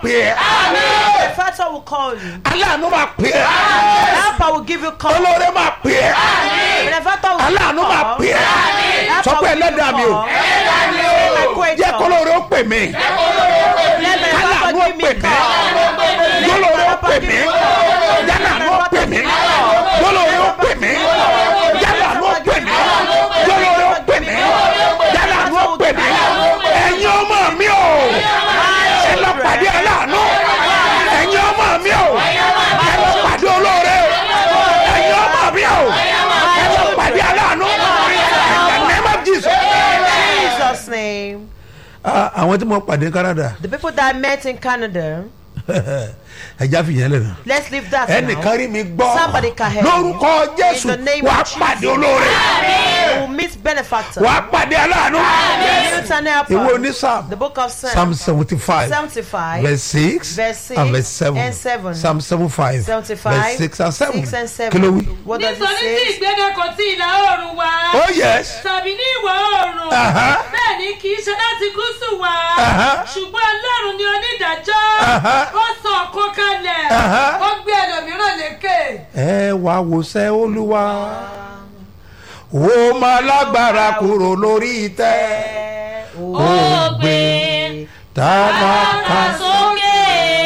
pè é The factor will call you. aláàánú máa pè é Helper will give you call. olóore máa pè é The factor will aláàánú máa call. pè é Helper sọ pé will give you ẹlẹ́dàá mi o call. My creator. jẹ́ kólóore ó pè mí Let the aláàánú ó helper give pè me mí call. kólóore ó pè mí jálàánú ó pè mí kólóore ó pè mí jálàánú ó pè mí kólóore ó pè mí jálàánú ó pè mí ẹ̀yin ọmọ mi o ẹ lọ pàdé aláàánú ẹ̀yin ọmọ mi o ẹ lọ pàdé olóore ẹ̀yin ọmọ mi o ẹ lọ pàdé aláàánú in the name of Jesus. Jesus' name. Ah, àwọn tí mo pàdé ní Canada The people that I met in Canada. ẹja fìyẹn lẹ́nu Let's leave that now. ẹnìkan rí mi gbọ́ Somebody can help lórúkọ me. Jésù In the name wàá of Jesus. pàdé olóore You will meet benefactor. wàá pàdé aláàánú Newton helper. ìwé oní Psalm The book of Psalms. Psalm seventy five 75. verse six Verse six and verse seven and seven. Psalm seventy five 75. verse six and seven Six and seven. kí ló wí. What does it nítorí tí say? ìgbéga kò tí ìlà oòrùn wá oh yes tàbí ní ìwọ̀ oòrùn Aha. bẹ́ẹ̀ ni kì í ṣe láti gúúsù wá Aha. ṣùgbọ́n ọlọ́run ni onídàájọ́ Aha. ó sọ ọ̀kan kalẹ̀ Aha. ó gbé ẹlòmíràn lékè. ẹ wá wòsẹ́ olúwa ó máa lágbára kúrò lórí ìtẹ́ ó gbé tálákà sókè.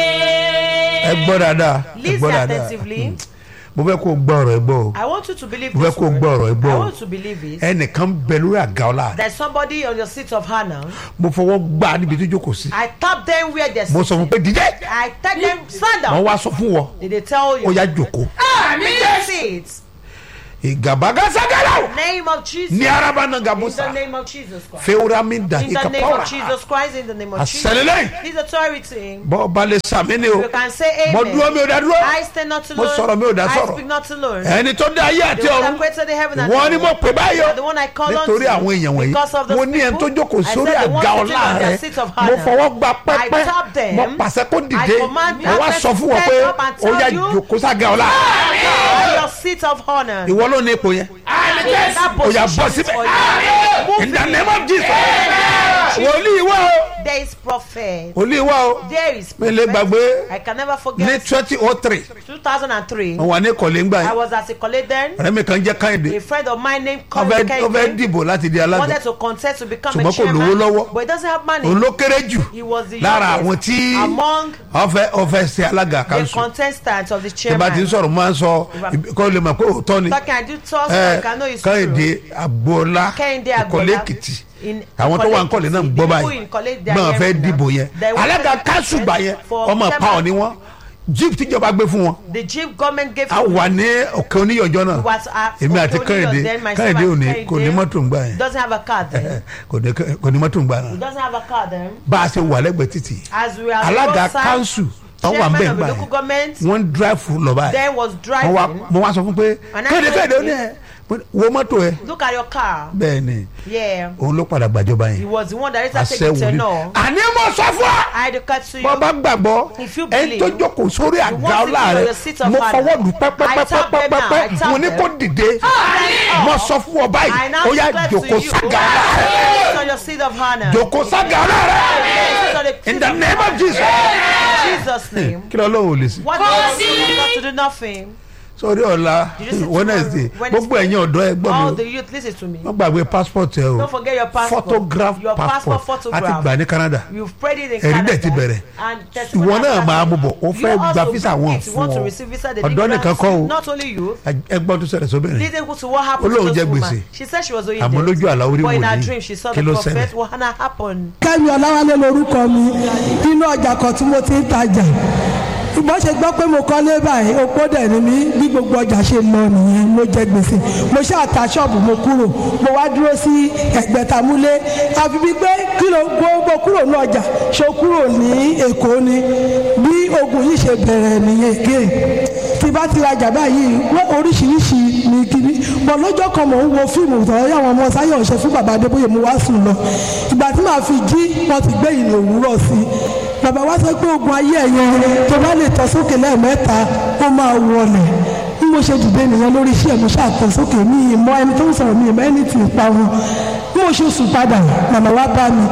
ẹ gbọ́ dáadáa ẹ Listen gbọ́ dáadáa attentively. mo fẹ́ kó o gbọ́ ọ̀rọ̀ ẹ gbọ́ o I want you to believe mo fẹ́ this kó o gbọ́ word. ọ̀rọ̀ ẹ gbọ́ I o want you to believe it. ẹnìkan bẹ lórí àga ọ̀la There's somebody on your seat of honor. mo fọwọ́ gbá níbi tó jókòó sí I tap them where they're mo sọ fún sitting. pé dídé I tell them stand wọ́n up. wá sọ fún wọ Did they tell ó you? yá jòkó Sit. ìgàbágásagàlà Name of Jesus. ní araba náà In gàbúsà the name of Jesus Christ. fewurami da In the name ìkàpọ̀ra of Jesus Christ. In the name of Jesus. àṣẹlélẹ́yìn His authority. bọ́ balẹ̀ sàmì ni o You can say mo amen. dúró mi ò dá dúró I stand not mo alone. sọ̀rọ̀ mi ò dá I sọ̀rọ̀ speak not alone. ẹni tó dá ayé àti The one ọ̀run that created the heaven and wọ́n ní the mo earth. pè báyọ̀ You are the one I call on nítorí to. àwọn èèyàn wọ̀nyí Because of those mo ní ẹni tó people, jókòó I sórí said the one àga sitting ọ̀la on their rẹ seat of mo honor. fọwọ́ gba I pẹ́pẹ́ tap them. mo pàṣẹ kó dìde I command mo wá them sọ fún wọn to pé stand up and ó yá tell you- jòkó sága ọ̀la On your seat of honor. ìwọ ló ní ipò yẹn That ó yá bọ́ position is síbẹ̀ for you. Move in the it. name of Jesus wòlíì wá o There is prophet. wòlíì wá o There is mi lè prophet. gbàgbé I can never ní forget. twenty oh three 2003. mo wà ní ìkọ̀lé ńgbà I yẹn was at a college then. ọ̀rẹ́ mi kan jẹ́ káyọ̀dé A friend of mine named ó Colin fẹ́ ó fẹ́ Kehinde dìbò láti di alága wanted to contest to become a Ṣùgbọ́n kò lówó chairman. lọ́wọ́. But he doesn't have money. òun ló kéré jù He was the lára àwọn youngest tí among wọ́n fẹ́ wọ́n fẹ́ ṣe alága the kanṣu contestants of the tí bá ti ń chairman. sọ̀rọ̀ máa ń sọ kó lè mọ̀ pé òótọ́ ni Talking, I do talk so ẹ I can know it's káyọ̀dé true. agboola Kẹ́hìndé ìkọ̀lé Agboola. èkìtì In- àwọn tó wà ń kọ̀lé náà ń gbọ́ The people báyìí in college, they are náà fẹ́ hearing now. dìbò yẹn They alága wanted to kanṣu gbà yẹn for ọmọ chairman. pàwọn ni wọ́n jíìpù tíjọba gbé fún wọn The jeep government gave a him wà ní òkè oníyọjọ́ náà was at èmi àti Okonjo, káyọ̀dé then myself káyọ̀dé and òní Kehinde. kò ní mọ́tò ń gbà yẹn doesn't have a car then. kò ní kò ní mọ́tò ń gbà He náà doesn't have a car then. bá a ṣe wà lẹ́gbẹ̀ẹ́ títì As we are alága roadside, kanṣu tó wà ń chairman bẹ̀ ń of the gbà local yẹn government wọ́n ń drive lọ báyìí then was wọ́n wá driving. mo wá sọ fún pé And I kéde told kéde ó him- ní ẹ Mo ní, wo mọ́tò ẹ Look at your car. bẹ́ẹ̀ ni Yeah. òun ló padà gbàjọba He yẹn was the one that later àṣẹ take the wòlíì tenor. àní mo sọ fún ọ I declare to you. bọ́ bá gbàgbọ́ If you ẹni tó believe, jókòó sórí àga want to ọlá be on rẹ your seat of mo honor. fọwọ́ lù I tap them now, I pẹ́pẹ́pẹ́pẹ́pẹ́ tap mo ní them. kó dìde mo sọ fún ọ I báyìí now ó yá declare to jókòó you. sága ọlá rẹ Sit on your seat of honor. jókòó sága ọlá rẹ Sit on the in seat the of name of honor. Jesus Jesus' name. kí ló lóun ò lè sí What does he not to do nothing? sórí ọ̀la Did you see Wednesday tomorrow? gbogbo ẹ̀yin ọ̀dọ́ ẹ gbọ́ mi All o the youth, listen to me. wọ́n gbàgbé passport ẹ o Don't forget your passport. photograph Your passport passport àti photograph. gbà ní Canada You've prayed it in ẹ̀rí Canada. dẹ̀ ti bẹ̀rẹ̀ And testimony ìwọ has náà máa started. mú bọ̀ ó You fẹ́ also gba visa wọn bring it. You want fún to ọ receive visa, they ọ̀dọ́ didn't nìkan grant kọ́ you. o Not only you. ẹgbọ́n tó ṣẹlẹ̀ sóbìnrin Listen to what happened Olóhùn to jẹ this woman. gbèsè. She said she was owing Àmọ́ debt. lójú àlá orí But in her wòlíì. dream she saw Kí the ló prophet. ṣẹlẹ̀? What had happened? kẹ́mi ọ̀làwálé lorúkọ mi inú ọjà kan tí mo ti ń tajà ìbọn ṣe gbọ́ pé mo kọ́lé báyìí opó dẹ̀ ni mí bí gbogbo ọjà ṣe lọ nìyẹn mo jẹ gbèsè mo ṣáà ta ṣọ́ọ̀bù mo kúrò mo wá dúró sí ẹ̀gbẹ́tamúlé àfi bíi pé kí ló gbogbo kúrò ní ọjà ṣe kúrò ní èkó ni bí ogun yìí ṣe bẹ̀rẹ̀ nìyẹn again tí bá ti rajà báyìí wọ́n oríṣiríṣi ní kíní bọ̀ lọ́jọ́ kan mò ń wo fíìmù tọ́lá yàwọn ọmọ sáyọ̀ ṣe fún bàbá adébóyè mo wá sùn lọ ìgbà tí màá fi jí wọ́n ti gbé ìlú òwúrọ̀ sí i bàbá wa sọ pé ogun ayé ẹ̀yẹn tó bá lè tọ́ sókè lẹ́ẹ̀mẹ́ta ó máa wọlẹ̀ bí mo ṣe dìde nìyẹn lórí iṣẹ́ mo ṣàtọ̀ sókè mi ìmọ̀ ẹni tó ń sọ̀rọ̀ mi ìmọ̀ ẹni tì í pa wọn bí mo ṣe sùn padà màmá wa bá mi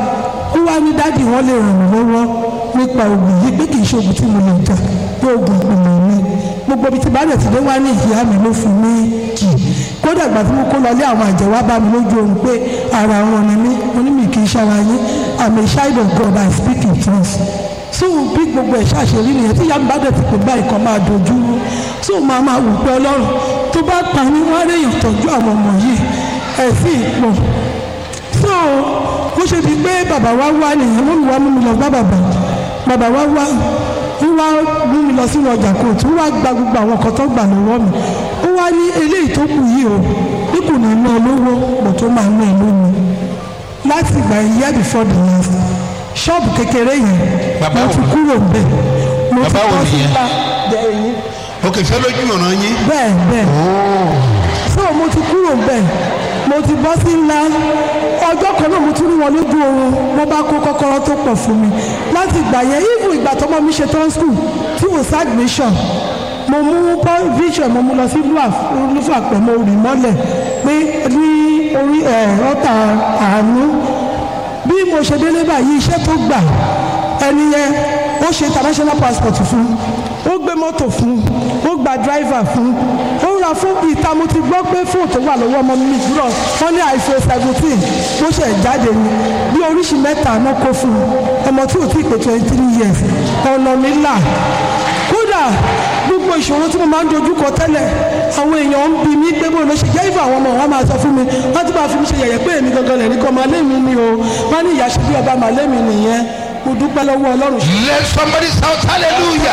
ó wá ní dádì wọn lè ràn mí lọ́wọ́ nípa oògùn yìí pé kì í ṣe oògùn tí mo lè jà pé oògùn ìpìlẹ̀ mi gbogbo ibi tí bàdẹ̀ ti dé wá ní ìyá mi ló fún mi kì kódà ìgbà tí mo kó lọ lé àwọn àjẹ́ wá bá mi lójú oorun pé ara wọn ni mí mo ní mi kì í ṣara yín I'm a child of God I speak in tongues so bí gbogbo ẹ̀ ṣàṣeyọrí nìyẹn tí ìyá mi bá dẹ̀ ti pè báyìí kan máa dojú rú so màá máa wù pé ọlọ́run tó bá pa ní wọ́n á réyàn tọ́jú àwọn ọmọ yìí ẹ̀ sì pọ̀ so bó ṣe di pé bàbá wa wá nìyẹn mú mi wá mú mi lọ bá bàbá bàbá wa wá ń wá mú mi lọ sínú ọjà kóòtù ń wá gba gbogbo àwọn nǹkan tó gbà lọ́wọ́ mi ó wá ní eléyìí tó kù yìí o bí kò ní ná lówó mo tó máa ná ìlú mi láti ìgbà year before the last ṣọ́ọ̀bù kékeré yẹn Bàbá mo wo ti ni? kúrò bẹ́ẹ̀ mo ti Bàbá wo kọ́ sí nìyẹn? ta bẹ́ẹ̀ ok ṣé lójú ọ̀nà yín. bẹ́ẹ̀ bẹ́ẹ̀ so mo ti kúrò bẹ́ẹ̀ mo ti bọ́ sí ńlá ọjọ́ kan náà mo tún rí wọn lójú oorun wọ́n bá kó kọ́kọ́rọ́ tó pọ̀ fún mi láti ìgbà yẹn even ìgbà tọ́mọ mi ṣe tán school tí mo sá admission mo mú paul vision mo mú lọ sí lúfà pẹ̀ mo rì mọ́lẹ̀ pé ní orí ẹ̀ ọ́tà àánú bí mo ṣe délé báyìí iṣẹ́ tó gbà ẹni yẹn ó ṣe international passport fún ó gbé mọ́tò fún ó gba driver fún ó ra fún ìta mo ti gbọ́ pé fóònù tó wà lọ́wọ́ ọmọ mi gbúdọ̀ wọ́n ní iphone seventeen bó ṣe jáde ni bí oríṣi mẹ́ta náà kó fún un ọmọ tí ò tí ì pé twenty three years ọ̀nà mi là kódà gbogbo ìṣòro tí mo máa ń dojú kọ tẹ́lẹ̀ àwọn èèyàn ń bi mí pé bó ló ṣe jẹ́ ìfọ̀ àwọn ọmọ wọn máa sọ fún mi wọ́n ti máa fi mi ṣe yẹ̀yẹ́ pé èmi gangan lẹ̀ ní kọ́ máa lé mi ni o wọ́n ní ìyá ṣe bí ọba máa lé mi nìyẹn mo dúpẹ́ lọ́wọ́ ọlọ́run let somebody shout hallelujah.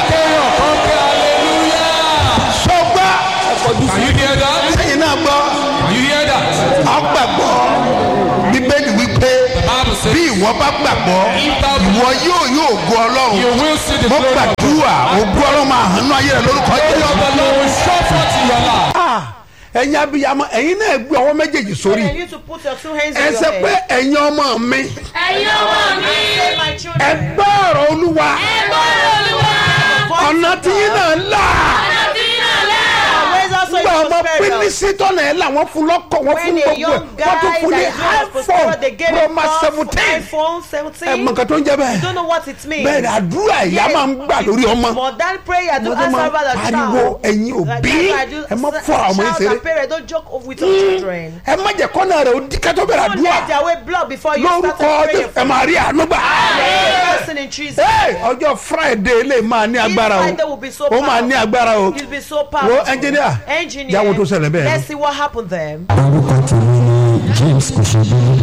sọgbà Can you hear that? sẹ́yìn náà gbọ́ Can you hear that? ọgbàgbọ́ bíbélì wípé Bible says, bí ìwọ bá gbàgbọ́ ìwọ yóò yóò go ọlọ́run You will see the mo glory of God. gbàdúrà ògo ọlọ́run máa hàn ní ayé rẹ lórúkọ The glory of jésù. the Lord will show forth in your life. Ah, ẹ̀yin abiyamọ ẹ̀yin náà gbé ọwọ́ méjèèjì sórí And you to put your two hands ẹ on ṣe your pé head. ẹ̀yin ọmọ mi ẹ̀yin ọmọ mi Say, my ẹ children, gbọ́ ọ̀rọ̀ olúwa ẹ̀gbọ́n olúwa ọ̀nà tí yín náà là àti ìrànlẹ́. raise us so gbọ́ you ọmọ prosper. pínísì tọ́nà ẹ̀ là wọ́n fún lọ́kọ̀ wọ́n fún When a gbogbo ẹ̀ young wọ́n tún guy fún ní that is not prosperous, iphone they gave pro him max phone, seventeen iPhone ẹ mọ 17. nǹkan tó ń jẹ bẹ́ẹ̀ You don't know what it means. bẹ́ẹ̀ ni àdúrà ìyá Yes. máa ń gbà lórí ọmọ More than prayer to Mo tún answer máa about the pariwo child. ẹ̀yin Like òbí that's why I do ẹ má s- fọ́ àwọn ọmọ yín shout ṣeré and parents don't joke with your children. ẹ má jẹ́ kọ́nà rẹ̀ ó di kẹ́tọ́ bẹ̀rẹ̀ Don't àdúrà let their way block before you start lórúkọ praying. ẹ máa rí àánú gbà. Person in trees. Hey, ọjọ́ friday lè máa ní agbára Friday will be so o ó máa ní agbára o You'll be so powerful. wo engineer Engineer. jáwó tó ṣẹlẹ̀ bẹ́ẹ̀ Let's see what happened there. orúkọ tèmi ni james kòṣèbílì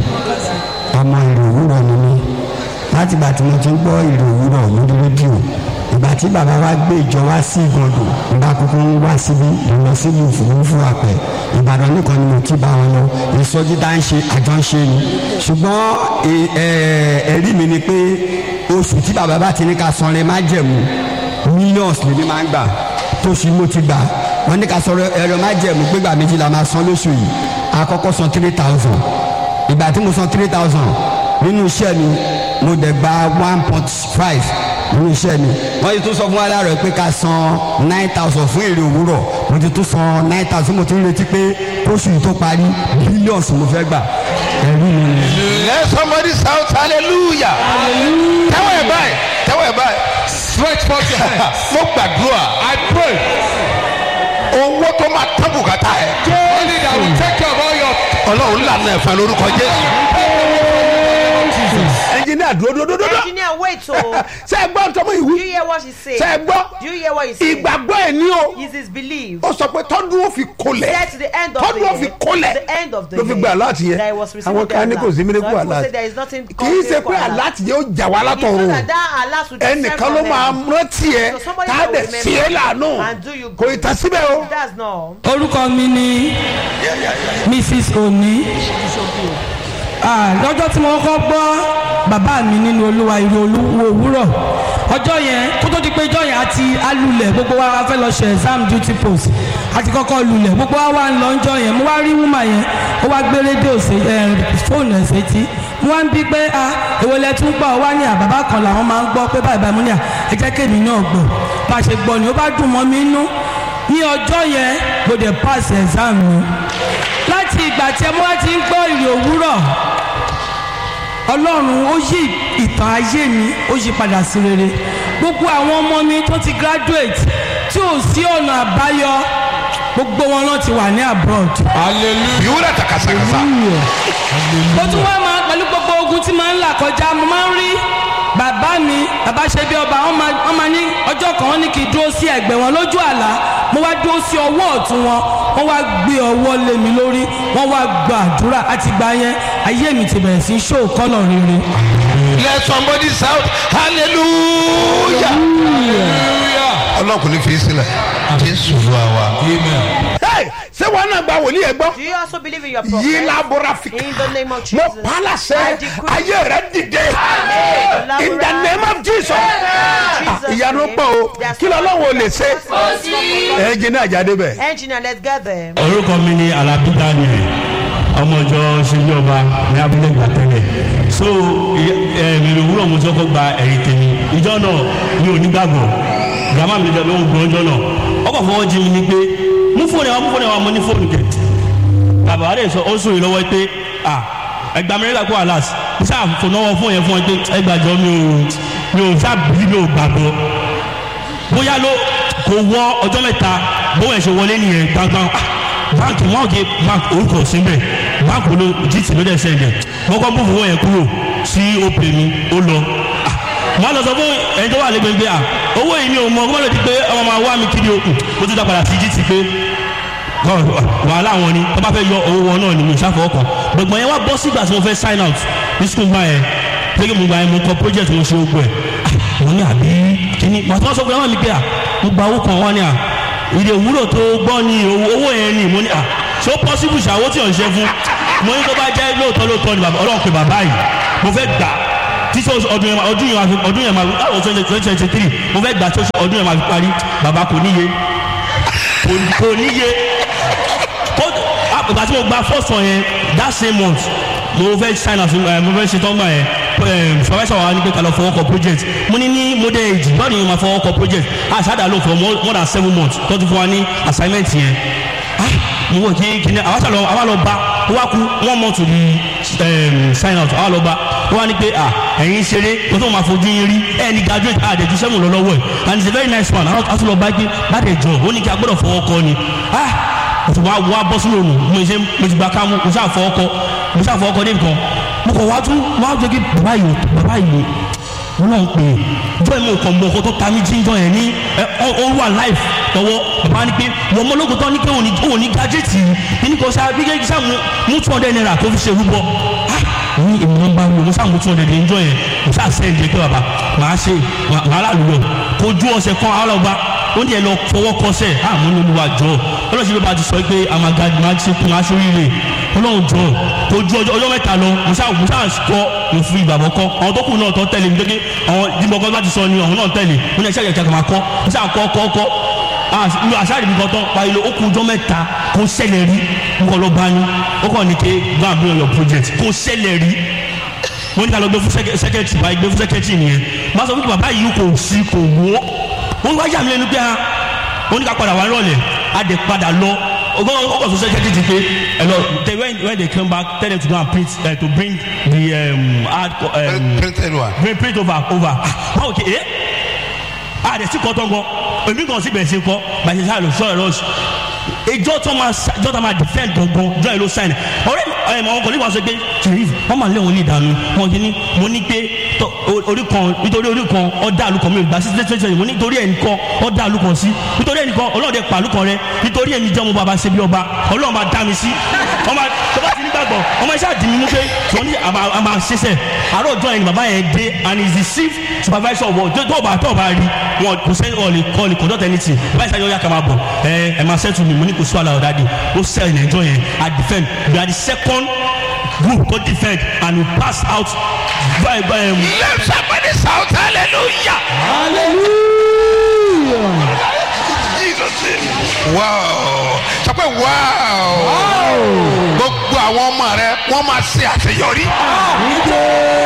ọmọ ìrò òwúrọ̀ ni mí láti ìgbà tí mo ti ń gbọ́ ìrò òwúrọ̀ lórí rédíò ìgbà tí bàbá wa gbé ìjọ wá sí ìgàndò ìgbà kúkú ń wá síbí lọ sílùú fúrufú àpẹ ìbàdàn nìkan ni mo ti bá wọn lọ ìsọjí tá ń ṣe àjọ ń ṣe ni ṣùgbọ́n ẹ- ẹ- ẹ̀rí mi ni pé oṣù tí bàbá bá ti ní ká san lè má jẹ̀mú millions lèmi máa ń gbà tóṣù mo ti gbà wọ́n ní ká sọ̀rọ̀ ẹ̀rọ má jẹ̀mú gbégbà méjì la máa san lóṣù yìí àkọ́kọ́ san three thousand ìgbà tí mo san three thousand nínú iṣẹ́ mi mo dẹ̀ gba one point five nínú iṣẹ́ mi wọ́n ti tún sọ fún wa láàárọ̀ pé ká san nine thousand fún èrè òwúrọ̀ mo ti tún san nine thousand mo ti ń retí pé tóṣù yìí tó parí billions mo fẹ́ gbà ẹ̀rí mi ni. let somebody shout hallelujah tẹ́wọ̀ ẹ̀ báyìí tẹ́wọ̀ ẹ̀ báyìí Stretch forth your hands. mo gbàdúrà I pray. owó tó máa tán bùkátà ẹ̀ Only that will take care of all your ọlọ́run lànà ẹ̀fọn lórúkọ jésù engineer dúró dúró dúró dúró Engineer, wait oh. ṣe é gbọ́ tọmọ Do ìwú you hear what she said? ṣe é gbọ́ Do you hear what he said? ìgbàgbọ́ ẹ̀ ní o Is his belief. ó sọ pé tọ́dún ó fi kolẹ̀ Get to the end of the tọ́dún ó fi year. kolẹ̀ The end of the ló fi year. gba aláàtì yẹn That he was receiving àwọn kan ní the kò sí alert. mílíkù Some people aláàtì say there is nothing kì í called ṣe pé miracle alert. aláàtì yẹn ó jà wá It's not látọ̀run that that alert will descend ẹnìkan from ló máa heaven. rántí ẹ So somebody tá a that will dẹ̀ sí ẹ remember lànà and do you kò ì tán síbẹ̀ o. That's no. orúkọ mi ni mrs oni Ah, lọ́jọ́ tí mo kọ́kọ́ gbọ́ bàbá mi nínú olúwa ìró olúwo òwúrọ̀ ọjọ́ yẹn kó tó di pé ọjọ́ yẹn àti alulẹ̀ gbogbo wa wá fẹ́ lọ ṣe exam duty post àti kọ́kọ́ lulẹ̀ gbogbo wa wá ń lọ ọjọ́ yẹn mo wá rí wúmà yẹn ó wá gbé rédíò sí fóònù ẹ̀ sétí mo wá ń bí pé a èwo lẹ tún gbọ́ wá ní àbábá kan làwọn máa ń gbọ́ pé báyìí báyìí mo ní à ẹ jẹ́ kémi náà gbọ́ bá a ṣe gbọ́ ni ó bá dùn mọ́ mi nú ní ọjọ́ yẹn mo dẹ̀ pass exam mi láti ìgbà tí ẹ mú wá ti ń gbọ́ ìrì òwúrọ̀ ọlọ́run ó yí ìtàn ayé mi ó yí padà sí rere gbogbo àwọn ọmọ mi tó ti graduate tí ò sí ọ̀nà àbáyọ gbogbo wọn náà ti wà ní abroad. Hallelujah. yóò rẹ̀ takasakasa. mo tún wá máa pẹ̀lú gbogbo ogun tí máa ń là kọjá mo máa ń rí bàbá mi bàbá ṣe bí ọba wọn máa wọn máa ní ọjọ́ kan wọn ní kí n dúró sí ẹ̀gbẹ́ wọn lójú àlá mo wá dúró sí ọwọ́ ọ̀tún wọn wọ́n wá gbé ọwọ́ lé mi lórí wọ́n wá gba àdúrà àti gbà yẹn ayé mi ti bẹ̀rẹ̀ sí í ṣó kọ́nà rere. let somebody shout hallelujah. Hallelujah. ọlọ́run kò ní fi í sílẹ̀ jésù ló wà wá. Amen. Hey, ṣé wọn náà gba wòlíì ẹ gbọ́. Do you also believe in your yí prophet? labora fi. In the name of mo Jesus. pa á I láṣẹ decree. ayé rẹ dìde. Amen. in the name of jesus. Ah, Jesus' ìyanu name. pọ̀ o There's kí lọ́lọ́run ò lè ṣe. Engineer, ẹ jẹ́ ní àjáde bẹ̀. Engineer, let's get there. orúkọ mi ni alábí daniel ọmọjọ ṣèjọba ní abúlé gbàtẹ́lẹ̀ so ẹ̀ẹ́dì òwúrọ̀ mo ti kọ́kọ́ gba ẹ̀rí tèmi ìjọ náà mi ò ní gbàgbọ́ gàmá mi ló ń gbọ́ ọjọ́ náà ọkọ̀ fọwọ́ jí mi ni pé mú fóònù ẹ̀ wá mú fóònù ẹ̀ wá mo ní fóònù kẹ̀ bàbá wa lè sọ ó sòrè lọ́wọ́ pé à ẹgbàá mi nígbà kó alas mo ṣáà fònàwọ́ fún yẹn fún ẹ pé ẹgbàjọ mi ò mi ò ṣáà bí mi ò gbàgbọ́ bóyá ló kò wọ ọjọ́ mẹ́ta bóyá ṣe wọlé nìyẹn gbangban Ah, báńkì wọn kì í báńkì orúkọ síbẹ̀ báńkì ló gt ló dẹ̀ sẹ́ndẹ̀ wọ́n kọ́ bófin wọ́n yẹn kúrò sí òpè mi ó lọ Ah, mo á lọ sọ fún ẹni tó wà lẹ́gbẹ̀ẹ́ à owó yìí mi ò mọ ọgbọ́n lè di pé ọmọ máa wá mi kiri òkun ó tún dá padà sí gt pé wàhálà wọn ni tó bá fẹ́ yọ owó wọn náà ni mi ò ṣàfọwọ́ kan gbọ̀ngbọ̀n yẹn wá bọ́ sígbà tí mo fẹ́ sign out ní school gbà yẹn pé kí mo gba yẹn mo kọ project mo ṣe ogun ẹ̀ mo ní àbí kíní pàtó wọn sọ pé wọn mi pé à mo gba owó kan wọn ni à ìdè òwúrò tó gbọ́ ni owó owó yẹn ni mo ní à ṣé ó possible ṣàwó tí ò ń ṣe fún mo ní tó bá jẹ́ lóòótọ́ lóòótọ́ ni bàbá ọlọ́run pé bàbá yìí mo fẹ́ gbà títí ọdún yẹn ọdún yẹn máa fi ọdún yẹn máa fi àwọn twenty twenty three mo fẹ́ gbà tí ọdún yẹn máa fi parí bàbá kò níye kò- kò níye ó ìgbà tí mo gba first one yẹn that same month mo fẹ́ sign out ẹ mo fẹ́ ṣe tọ́gbà yẹn ẹ supervisor wa ni pé ká lọ fọwọ́ kọ project mo ní ní model age báwo ni mo máa fọwọ́ kọ project ah ṣáàdà ló for more more than seven months tó ti fún wa ní assignment yẹn ah mo wò kí kí ni àwa ṣàlọ àwa lọ bá ó wá kú one month to the um, sign out àwa lọ bá ó wá ní pé ah ẹ̀yin ṣeré kó tó máa fojú yín rí ẹ̀ ní graduate àdèjú sẹ́mu lọ lọ́wọ́ ẹ̀ and it's a very nice one àwọn àti lọ bá gbé bá dẹ̀ jọ ó ní kí a gbọ́dọ̀ fọwọ́ kọ ni ah mo ti wá wá bọ́ sínú òòrùn mo ṣe mo ti gba kámú mo ṣáà fọwọ́ kọ mo ṣáà fọwọ́ kọ dé nǹkan mo kọ̀ wá tún wá jẹ́ kí bàbá yìí bàbá yìí mo náà ń pè é jọ́ ìmọ̀ nǹkan mọ̀ ọkọ tó ta mí jíjọ́ yẹn ní ẹ ọ ó wà life lọ́wọ́ bàbá ní pé wọ́n mọ ológun tán ní pé òun ní òun ní gadget yìí ní kò ṣáà bí kéèké ṣáà mú mú two hundred naira tó fi ṣe rúbọ ah ní èmi ló ń bá wí mo ṣáà mú two hundred níjọ́ yẹn mo ṣáà sẹ́yìn jẹ́ pé bàbá màá ṣe màá lálùyọ̀ kojú ọ̀sẹ̀ kan àwọn ọba ó ní ẹ lọ fọwọ́ kọsẹ̀ àmọ́ ní olúwa jọ ọlọ́sìn bíbá ti sọ pé amagadi máa ṣe kún aṣoríire ọlọ́run jọ ojú ọjọ́ ọjọ́ mẹ́ta lọ musa musa kọ òfin ìgbàgbọ́ kọ àwọn tó kù náà tó tẹ̀lé mi dédé àwọn dìbọ̀kọ́ bá ti sọ ni àwọn náà tẹ̀lé mo ní ẹ̀ṣẹ́ ìjẹ̀kẹ̀ máa kọ́ musa kọ́ kọ́ kọ́ lu aṣáàdì mi kan tán pariwo ó kù ọjọ́ mẹ́ta kó ṣẹlẹ̀ rí mo kọ́ lọ bá ní ó kọ́ ní ké go and bring on your project kó ṣẹlẹ̀ rí mo ní ká lọ gbé fún sẹ́kẹ̀tì báyìí gbé fún sẹ́kẹ̀tì nìyẹn má sọ fún bàbá yìí kò sí kò wọ́ wọ́n wá yà mí lẹ́nu pé ha wọ́n ní ká padà wá rọ̀lẹ́ a dẹ̀ padà lọ ọgbọ́n ọkọ̀ sọ sẹ́kẹ̀tì ti pé ẹ lọ they when when they come back tell them to go and print uh, to bring the um, hard co- um, printed one. print print over over báwo kì í a dẹ̀ sí kọ́ tán gan èmi kan sì bẹ̀rẹ̀ sí kọ́ bàtí sáà lọ sọ̀rọ̀ lọ́sù ìjọ tó máa sa- ìjọ tó máa defend gangan jọ ẹ ló sign ọ̀rẹ́ mi ẹ àwọn kọlí wa sọ pé chief wọn máa lé wọn ní ìdààmú wọn kì í ní mo ní pé tọ- o- orí kan nítorí orí kan ọdá àlùkò mi ò gbà sí twenty twenty mo ní nítorí ẹnìkan ọdá àlùkò sí nítorí ẹnìkan ọlọ́ọ̀dẹ pa àlùkò rẹ nítorí ẹni jẹ́ ọmọ bàbá ṣe bí ọba ọlọ́ọ̀ máa dá mi sí ọmọ tó bá ti nígbàgbọ́ ọmọ iṣẹ́ àdìmí mú pé tí wọ́n ní àmà àmà ṣiṣẹ́ àárọ̀ ọjọ́ ẹni bàbá yẹn dé and he is the chief supervisor of tó tó bá tó bá rí wọn kò sẹ́ni ọ̀ lè kọ́ lè conduct anything báyìí sáyọ́ yà ká máa bọ̀ ẹ ẹ máa settle mi mo ní kò sí wàhálà ọ̀dà dé ó sell in ẹjọ́ yẹn i defend we are the second group to defend and we pass out by by um, let somebody shout hallelujah. Jesus name. wow sọ pé wow. gbogbo àwọn ọmọ rẹ wọ́n máa ṣe àṣeyọrí.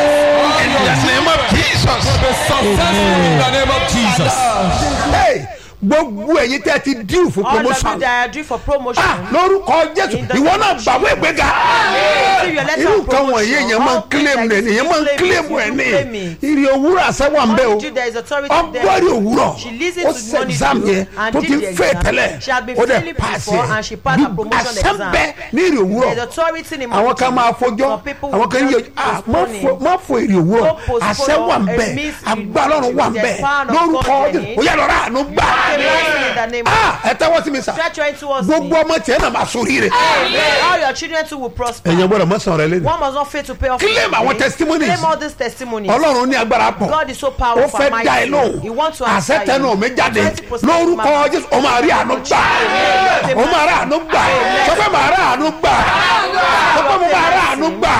in the name of Jesus. Be successful in the name of Jesus. Hey, gbogbo ẹ̀yin tẹ́ ti díù fún All of you promotion that are due for promotion. ah lórúkọ jésù In the ìwọ name náà of gbàgbé ìgbéga Receive your letter irú of nǹkan wọ̀nyí promotion. èèyàn máa ń All things kílèmù like rẹ̀ this, èèyàn máa ń you claim kílèmù it, ẹ̀ you ní claim it. ìrì òwúrọ̀ àṣẹwà ń bẹ o All you do, there is authority there. ọgbọ́rì òwúrọ̀ She listened ó to ṣe the money exam due yẹn and tó did ti the fẹ́ exam. tẹ́lẹ̀ She had been ó dẹ̀ failing pass before and she passed her promotion àṣẹ ń exam. bẹ ní ìrì òwúrọ̀ There is authority in àwọn kan máa fojọ́ Some people àwọn kan will yíyọ just ah má postpone fo it. má fo èrè òwúrọ̀ Don't postpone àṣẹ wà ń it. bẹ It means you- agbára ọ̀run wà ń the bẹ power of lórúkọ God in Jésù it. ó yà lọ́ra àánú gbà in the name of ah ẹ tẹ́wọ́ sí mi sà Stretch your hand towards gbogbo me. ọmọ tiẹ̀ náà máa sórí rẹ̀ All your children too will prosper. ẹ̀yin gbọ́dọ̀ mọ́sàn rẹ lẹ́nu One must not fail to pay off. Claim his our debt. testimonies. Claim all these testimonies. ọlọ́run ní agbára pọ̀ God is so ó powerful. fẹ́ and dá ẹ mighty. He lóhùn wants to answer àṣẹ tẹnu you. mi jáde 20% lórúkọ man. jésù ó máa rí àánú gbà ó máa rí àánú gbà sọ pé máa rí àánú gbà sọ pé mo máa rí àánú gbà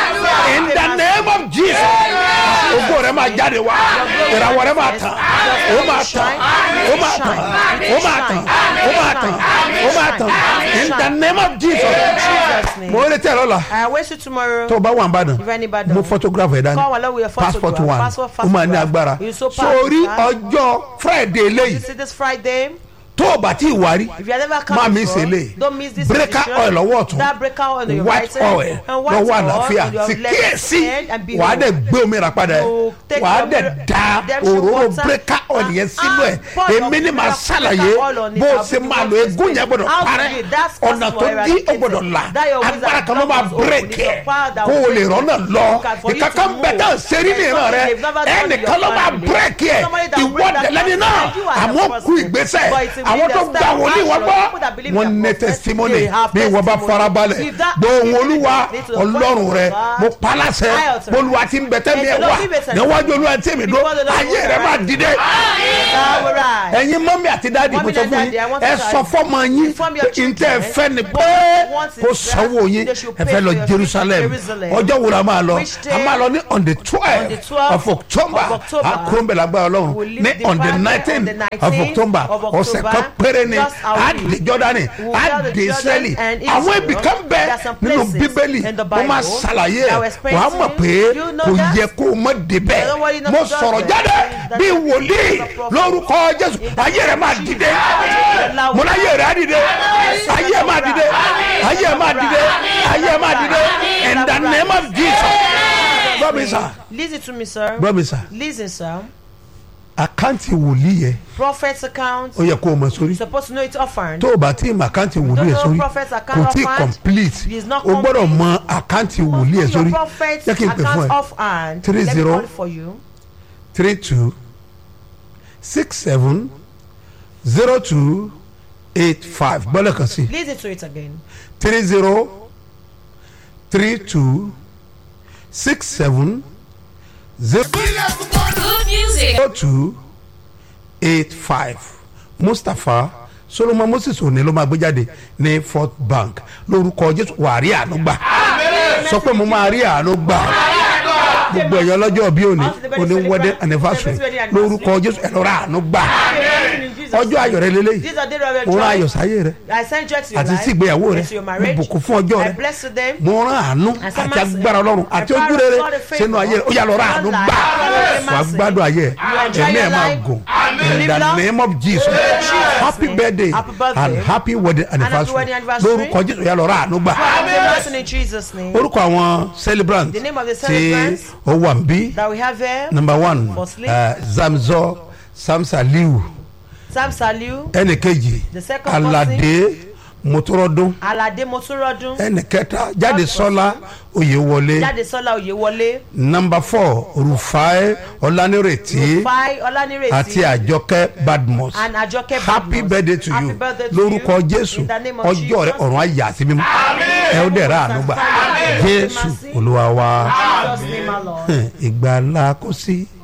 in the name of jesus ògo rẹ máa jáde wá ìràwọ̀ rẹ máa tàn ó máa tàn ó máa tàn ó máa tàn ó máa tàn ó máa tàn in the name of jesus Jesus' name. mo retí ẹ lọ́la I await you tomorrow. tó o bá wà ń bàdàn If anybody- mo photograph ẹ dání Come along with your photograph. passport one Passport, ó máa ní photograph. agbára You so sórí powerful, ọjọ́ friday You eléyìí see this Friday. tó o bá tí ì wárí If you have never come má mi before, ṣe lè don't miss this breaker edition. oil lọ́wọ́ ọ̀tún That breaker oil on your white right hand, oil and white lọ́wọ́ oil àlàáfíà on your sì left kíyèsí hand, and behold, wàá dẹ̀ gbé omi rà padà ẹ̀ you take wàá your dẹ̀ mirror- da redemption òróró water breaker oil and- yẹn sínú ẹ̀ and pour your èmi ni màá breaker ṣàlàyé oil on it. bó o I'll ṣe be the máa one lo to egún yẹn explain. gbọ́dọ̀ How to parẹ́ do it. That's ọ̀nà tó customer dí ó eradicated. gbọ́dọ̀ là That your wisdom agbára kan ló máa must open. bírèkì It's ẹ̀ your power that kó o will lè break rọ́nà it. lọ For you to ìkankan move. bẹ́tẹ̀ ṣeré ní There's ìran rẹ something they've never done in ẹnìkan your ló máa family. bírèkì ẹ̀ Somebody that will ìwọ break that dẹ̀lẹ́ni person, náà and you are the àmọ́ person. kú ìgbésẹ̀ But it's àwọn within tó the gba style wòlíì wọn action. gbọ́ People that believe wọn their ní prophet, testimony they have bí wọ́n bá testimony. farabalẹ̀ If that- gbóhùn olúwa Need to the ọlọ́run voice rẹ of God. mo paláṣẹ I authorize. bolúwa ti ń bẹ̀tẹ̀ mi ẹ̀ And the wá Lord give it níwájú olúwa tí mi dó Before the Lord ayé will rẹ máa arise. dìde That will rise. ẹ̀yin mọ́mí àti dáàdì mo Mommy sọ and fún daddy, I yín want ẹ to sọ tell fọ́mọ yín Inform your pé n tẹ́ ẹ children fẹ́ ni what pé you want is kó that sanwó yín they should ẹ pay fẹ́ lọ for your jerusalem trip to Jerusalem. ọjọ́ wo la máa lọ Which day? a máa lọ ní on the On twelve the 12th of october of October. àkúròmbẹ̀ lágbára ọlọ́run We'll leave ní the on the party on nineteen the of 19th october of ọ̀sẹ̀ October. kan péré ni Just a á week. dé jọ́dánì We'll á tell the dé israeli Jordan and àwọn Israel. ibì kan bẹ There are some nínú places bíbélì in the wọ́n máa Bible ṣàlàyé that ẹ̀ will explain wàá to mọ̀ you. pé You know kò that? yẹ kó o mọ̀ débẹ̀ Nobody knows mo that. sọ̀rọ̀ jáde That- bí wòlíì lórúkọ jésù ayé rẹ máa dìde mo láyé rẹ á dìde ayé ẹ máa dìde ayé ẹ máa dìde ayé ẹ máa dìde in the name of jesus gbọ́ mi sà Listen to me, sir. gbọ́ mi sà Listen, sir. àkáǹtì wòlíì yẹ Prophet's account. ó yẹ kó o mọ̀ sórí You're supposed to know it often. tó o bá tí ì mọ àkáǹtì wòlíì yẹ Don't know sórí prophet's account kò tí ì offhand. complete It is not o gbọ́dọ̀ complete. mọ àkáǹtì wòlíì yẹ Know sórí your prophet's jẹ́ kí n pè fún account ẹ offhand. Three Let me zero. call it for you. three two six seven zero two eight five gbọ́dọ̀ kan sí Listen to it again. three zero three two six seven zero Good music. two eight five mustapha solomon moses òní ló máa gbé jáde ní fort bank lórúkọ jésù wà rí àánú gbà sọ pé mo máa rí àánú gbà gbogbo ẹ̀yọ́ lọ́jọ́ bí òní òní wedding anniversary lórúkọ jésù ẹ̀rọ rà àánú gbà ọjọ́ ayọ̀ rẹ lélẹ́yìí These are the day of mo your rán ayọ̀ joy. sáyé rẹ I send joy to your àti life. sí ìgbéyàwó rẹ and to your mo marriage. bùkún fún ọjọ́ I rẹ bless to them. mo rán àánú And some àti mercy. agbára ọlọ́run And àti power ojú of rere God and favor. sínú ayé rẹ ó yà lọ rán àánú One gbà life. wàá gbádùn ayé ẹ You enjoy ẹ̀mí ẹ̀ your máa life. gùn You in live the long. name of jesus Jesus' happy name. birthday Happy birthday. and happy wedding anniversary wedding anniversary. lórúkọ jésù ó yà lọ rán àánú gbà Have mercy in Jesus' name. orúkọ àwọn celebrant The name of the tí celebrants ó wà ń bí That we have here. number one Firstly. uh, zamzọ samsaliu Sam Saliu. ẹnì kejì The second person. alade motorodo Alade Motunrodun. ẹnì kẹta jáde sọlá oyèwọlé Jadesola Oyewole. number four rufai ọlánírètí Fai Olanireti. àti àjọkẹ́ badmus And Ajoke happy Badmus. birthday to Happy you birthday to lórúkọ you. jésù In the name of ọjọ́ rẹ Jesus. ọ̀run ayé àti mímú ẹ ó dẹ̀ra ànúgbà Amen. jésù olúwa wa Jesus' name, our Lord. ìgbàlá kò sí